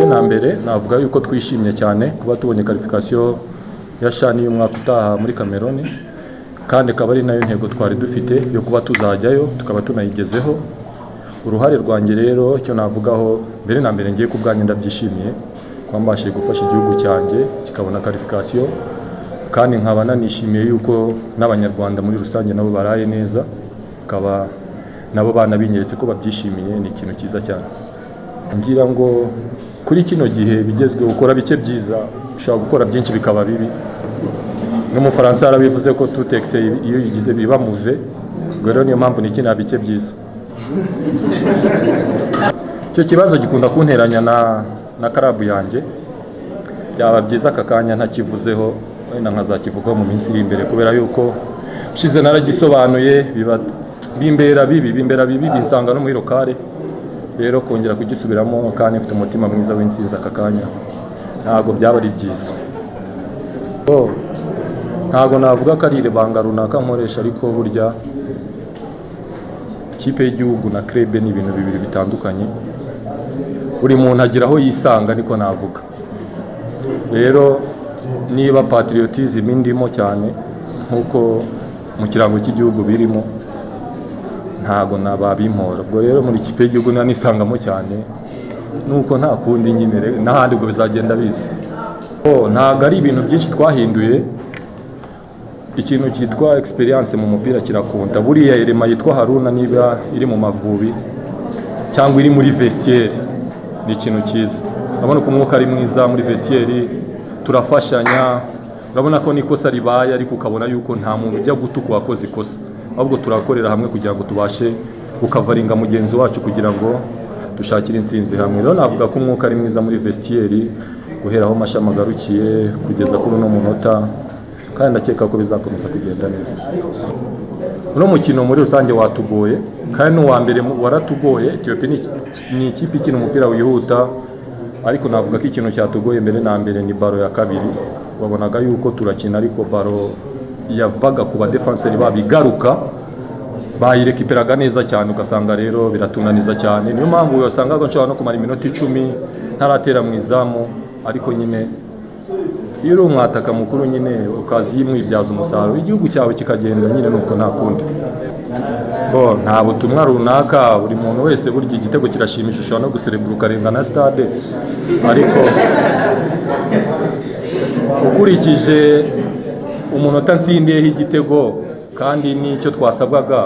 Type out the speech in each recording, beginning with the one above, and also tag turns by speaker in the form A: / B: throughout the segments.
A: na mbere navuga yuko twishimye cyane kuba tubonye karifikasiyo ya shani y'umwaka utaha muri kameroni kandi ikaba ari nayo ntego twari dufite yo kuba tuzajyayo tukaba tunayigezeho uruhare rwanjye rero icyo navugaho mbere na mbere ngiye ku bwanjye ndabyishimiye kuba mbashije gufasha igihugu cyanjye kikabona karifikasiyo kandi nkaba nanishimiye yuko n'abanyarwanda muri rusange nabo baraye neza bakaba nabo banabinyeretse ko babyishimiye ni ikintu cyiza cyane ngira ngo kuri kino gihe bigezweho ukora bike byiza ushobora gukora byinshi bikaba bibi n'umufaransa yarabivuze ko tutekise iyo yigize biba muve ubwo rero niyo mpamvu n'ikintu bike byiza icyo kibazo gikunda kunteranya na na karabu yanjye byaba byiza aka kanya ntakivuzeho wenda nkazakivugaho mu minsi iri imbere kubera yuko ushize naragisobanuye bimbera bibi bimbera bibi binsanga no muri rokare rero kongera kugisubiramo kandi mfite umutima mwiza w'insinzi aka kanya ntabwo byaba ari byiza ntabwo navuga ko ari iribanga runaka nkoresha ariko burya ikipe y'igihugu na krebe ni ibintu bibiri bitandukanye buri muntu agira aho yisanga niko navuga rero niba patriotism indimo cyane nk'uko mu kirango cy'igihugu birimo ntago nababimpora ubwo rero muri ikipe y'igihugu nisangamo cyane nuko nta kundi nyine n'ahandi ubwo bizagenda biza ntabwo ari ibintu byinshi twahinduye ikintu cyitwa experience mu mupira kirakunta buriya irema yitwa haruna niba iri mu mavubi cyangwa iri muri vestiaire ni ikintu cyiza urabona ko umwuka ari mwiza muri vestiaire turafashanya urabona ko n'ikosa ribaye ariko ukabona yuko nta muntu ujya gutuka uwakoze ikosa ahubwo turakorera hamwe kugira ngo tubashe gukavaringa mugenzi wacu kugira ngo dushakire insinzi hamwe rero navuga ko umwuka ari mwiza muri vestiyeri guhera aho amashami agarukiye kugeza kuri uno munota kandi ndakeka ko bizakomeza kugenda neza uno mukino muri rusange watugoye kandi n'uwa mbere waratugoye etiyopi ni ikipe ikina umupira wihuta ariko navuga ko ikintu cyatugoye mbere na mbere ni baro ya kabiri wabonaga yuko turakina ariko baro yavaga ku badefanseri babo igaruka bayirekiperaga neza cyane ugasanga rero biratunaniza cyane niyo mpamvu wasangaga nshobora no kumara iminota icumi ntaratera mu izamu ariko nyine iyo uri umwataka mukuru nyine ukaza yimwibyaza umusaruro igihugu cyawe kikagenda nyine nuko nta kundi bo nta butumwa runaka buri muntu wese burya igitego kirashimisha ushobora no guserebura ukarenga na stade ariko ukurikije umunota nsindiyeho igitego kandi n'icyo twasabwaga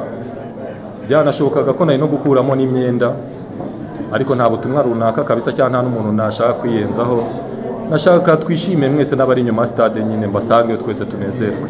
A: byanashobokaga ko nari no gukuramo n'imyenda ariko nta butumwa runaka kabisa cyangwa nta n'umuntu nashaka kwiyenzaho nashaka twishime mwese n'abari inyuma ya stade nyine mbasange twese tunezerwe